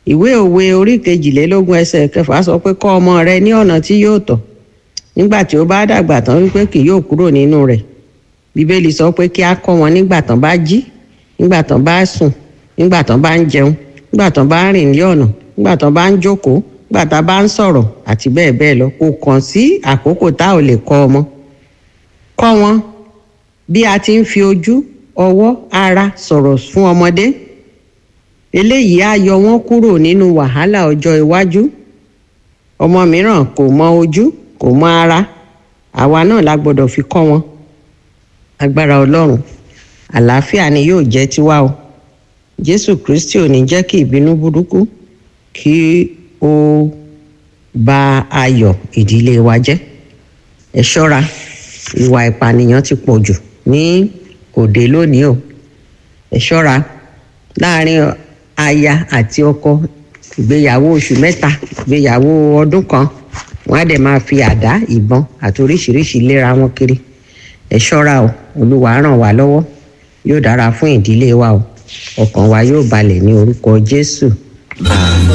ìwé òwe orí kejìlélógún ẹsẹ̀ kẹfà sọ pé kọ́ ọmọ rẹ ní ọ̀nà tí yóò tọ̀ nígbà tí ó bá dàgbà tán wípé kì yóò kúrò nínú rẹ̀ bíbélì sọ pé kí á kọ́ wọn nígbà tán bá jí nígbà tán bá sùn nígbà tán bá ń jẹun nígbà tán bá ń rìn ní ọ̀nà nígbà tán bá ń jókòó nígbà tá a bá ń sọ̀rọ̀ àti bẹ́ẹ̀ bẹ́ẹ̀ lọ kò kàn sí àkókò tá ò lè kọ́ ọmọ kọ́ wọn bí a ti ń fi ojú ọwọ́ ara sọ̀rọ̀ fún ọmọdé eléyìí á yọ wọ́n kúrò nínú wàhálà ọjọ́ iwájú ọmọ mìíràn kò mọ ojú kò mọ ara àwa náà la gbọ́dọ̀ fi kọ́ wọn agbára ọlọ́run àlàáfíà ni yóò jẹ́ tiwa o jésù kristi ò ní jẹ́ kí ìbínú burúkú kí ó ba ayọ̀ ìdílé wa jẹ́ ẹ ṣọ́ra ìwà ìpànìyàn ti pọ̀ jù ní òde lónìí o ẹ ṣọ́ra láàrin aya àti ọkọ ìgbéyàwó oṣù mẹ́ta ìgbéyàwó ọdún kan wọ́n á dẹ̀ máa fi àdá ìbọn àti oríṣiríṣi léra wọn kiri ẹ ṣọ́ra o olúwa ràn wá lọ́wọ́ yóò dára fún ìdílé wa o ọkàn wa yóò balẹ̀ ní orúkọ jésù. àmín.